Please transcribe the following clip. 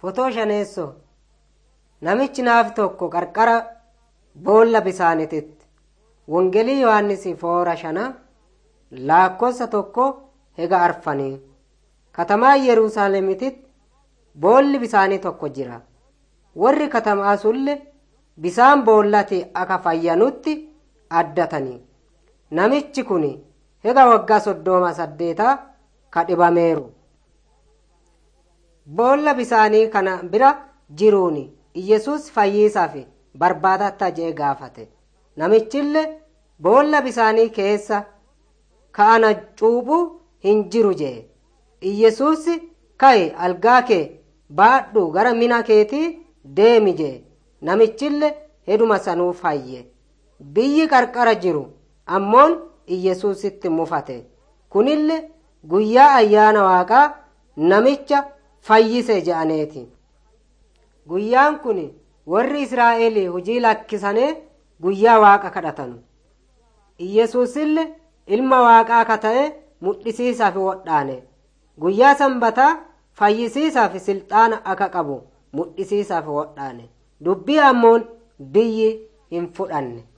Fotoo shaneessoo namichi naaf tokko qarqara boolla bisaanititti wongelii yohannis foora shana laakkossa tokko hega arfanii katamaa yerusaalemititti boolli bisaanii tokko jira warri katamaa sulle bisaan boollati aka fayyanutti addatanii namichi kun hega waggaa soddooma saddeetaa ka dhibameeru boolla bisaanii kana bira jiruun iyesuus fayyiisaaf barbaadatta jee gaafate namichille boolla bisaanii keessa ka'ana cuuphu hin jiru jee iyesuus ka'e algaa kee baadhu gara mina keetii deemi jee namichille heduma sanuu fayye biyyi qarqara jiru ammoon iyesuusitti mufate kunille guyyaa ayyaana waaqaa namicha fayyise je'aneeti guyyaan kun warri israa'el hujii lakkisanii guyyaa waaqa kadhatanu iyesuusille ilma waaqaa ka ta'e mudhisiisaaf wodhaane guyyaa sanbataa fayyisiisaaf silxaana aka qabu mudhisiisaaf wodhaane dubbii ammoon biyyi hin fudhanne